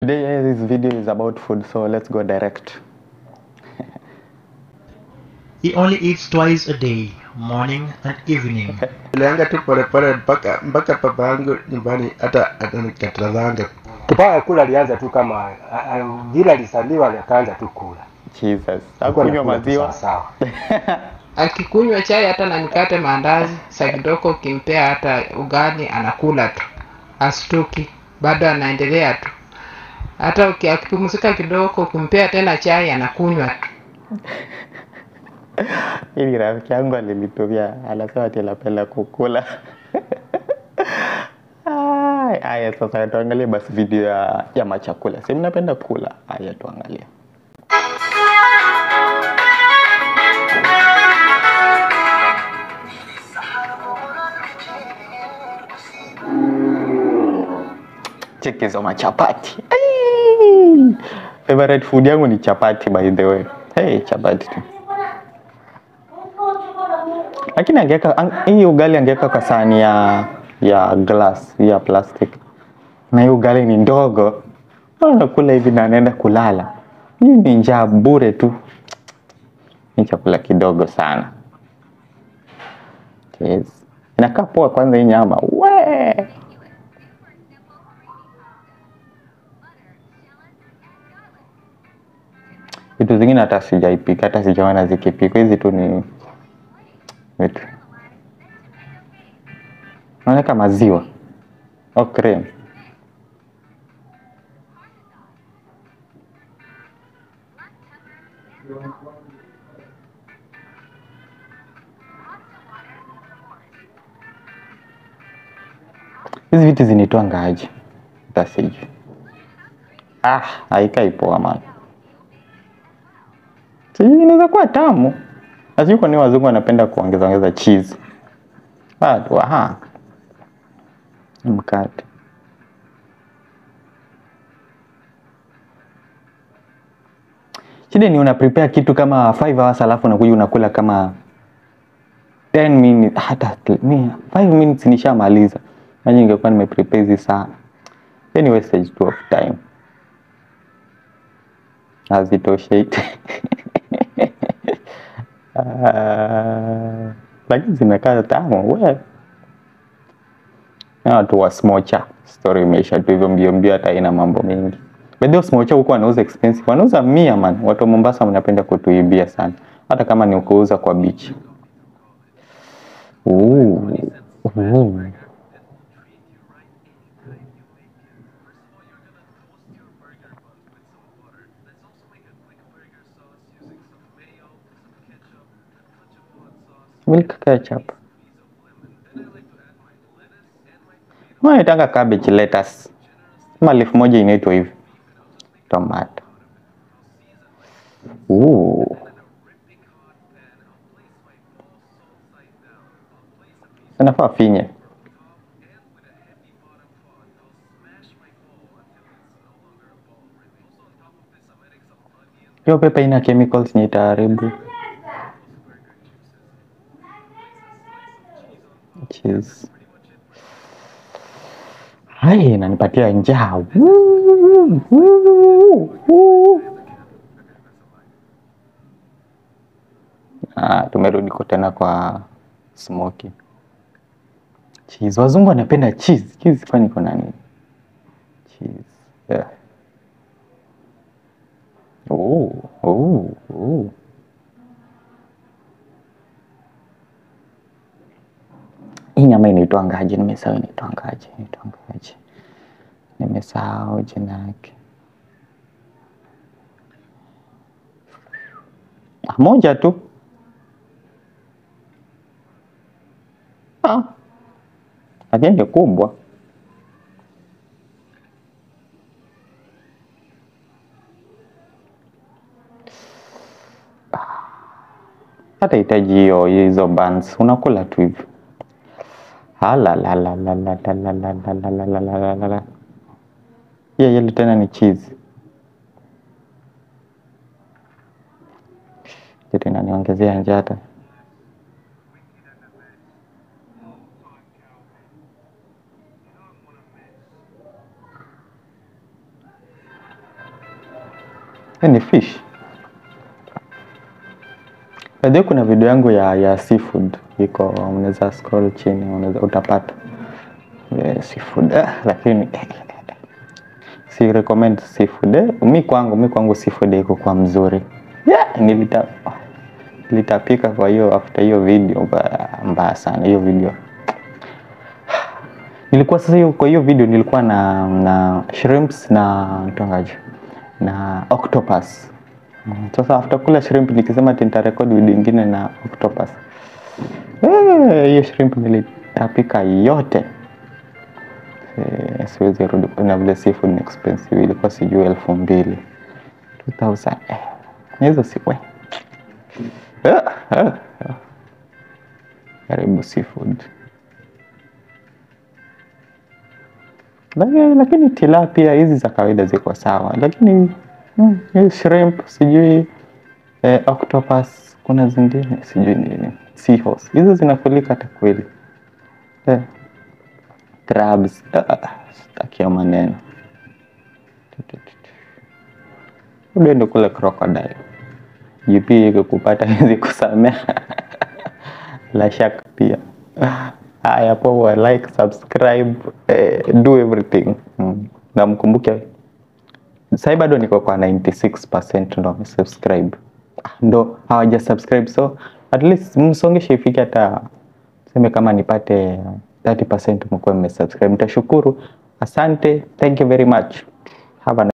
Today this video is about food, so let's go direct. He only eats twice a day, morning and evening. Nilianga tu polepole mpaka mpaka baba yangu nyumbani hata anikatazanga. Kupaa kula alianza tu kama a- a- vile alisaliwa akaanza tu kula. Jesus. Hakuwa Hakunywa anakula tu maziwa. sawa sawa. akikunywa chai hata na mikate maandazi saa kidogo ukimpea hata ugali anakula tu astuki bado anaendelea tu hata uki- akipumzika kidogo ukimpea tena chai anakunywa tu Ili rafiki yangu alilitumia, anasema ati anapenda kukula. Ai, Haya, sasa tuangalie basi video ya, ya machakula. Si mnapenda kula? Haya, tuangalie. Cheki hizo machapati. Ai! Favorite food yangu ni chapati by the way. Hey, chapati tu. Lakini angeweka ang- hii ugali angeweka kwa sahani ya ya glass ya plastic, na hii ugali ni ndogo, nakula hivi na anaenda kulala. Hii ni njaa bure tu, ni chakula kidogo sana. Yes. Inakaa poa kwanza hii nyama we vitu zingine hata sijaipika, hata sijaona zikipikwa. Hizi tu ni vitu naweka maziwa au cream. Hizi vitu zinitoa ngaji tasiju. Ah, haikai poa man. Sijui inaweza kuwa tamu. Na sijui kwa nini wazungu wanapenda kuongeza ongeza cheese. Bado aha. Ni Mkate. Shida ni una prepare kitu kama 5 hours alafu unakuja unakula kama 10 minutes hata 5 minutes nishamaliza. Yaani ningekuwa nimeprepare hizi saa. Any wastage tu of time. Hazitoshei. Ah, lakini zimekaa tamu we. Na watu wa smocha, story imeisha tu hivyo mbio mbio, hata haina mambo mengi. By the way, smocha huko wanauza expensive, wanauza mia man. Watu wa Mombasa mnapenda kutuibia sana, hata kama ni kuuza kwa beach. Ooh. Ooh. Milk ketchup. Naitanga cabbage lettuce. Kama leaf moja inaitwa hivi. Tomato. Ooh. Inafaa finye. Hiyo pepa ina chemicals ni itaharibu. Cheese. Hai, inanipatia njaa. Woo, woo, woo. Ah, tumerudi kwa tena kwa smoky. Cheese. Wazungu wanapenda cheese. Cheese kwani iko na nini? Cheese. Yeah. Oh, oh, oh. Hii nyama inaitwangaje? Nimesahau inaitwangaje, inaitwangaje, nimesahau jina yake. Ah, moja tu. Ah, lakini ni kubwa. hata hitaji hiyo hizo buns, unakula tu hivyo. Halalalalalalalalalalalala. Hiyo yellow tena ni cheese. Kitu inaniongezea njaa hata. Eh, ni fish Najua kuna video yangu ya ya seafood iko, unaweza scroll chini, unaweza utapata eh, seafood ah, lakini si recommend seafood eh. Mi kwangu mi kwangu seafood iko kwa mzuri yeah, nilita nilitapika kwa hiyo after hiyo video mbaya, mbaya sana hiyo video nilikuwa sasa hiyo kwa hiyo video nilikuwa na na shrimps na mtongaji na octopus Mm, sasa after kula shrimp nikisema ati nitarekodi video ingine na octopus Eh, hiyo shrimp nilitapika yote Eh, siwezi rudi na vile seafood ni expensive ilikuwa sijui elfu mbili 2000 eh, hizo si we Ah, ah, ah. karibu seafood lakini, lakini tilapia hizi za kawaida ziko sawa lakini mm, hii shrimp sijui eh, octopus kuna zingine sijui nini seahorse hizo zinakulika hata kweli eh, crabs ah, stakia maneno uende kule crocodile GP ikikupata hizi kusamea la shaka pia haya poa like subscribe eh, do everything mm. na mkumbuke sahii bado niko kwa 96 ndo wamesubscribe Ah, ndo hawaja subscribe so at least msongeshe ifike hata seme kama nipate 30 mkuwe mmesubscribe nitashukuru asante thank you very much have a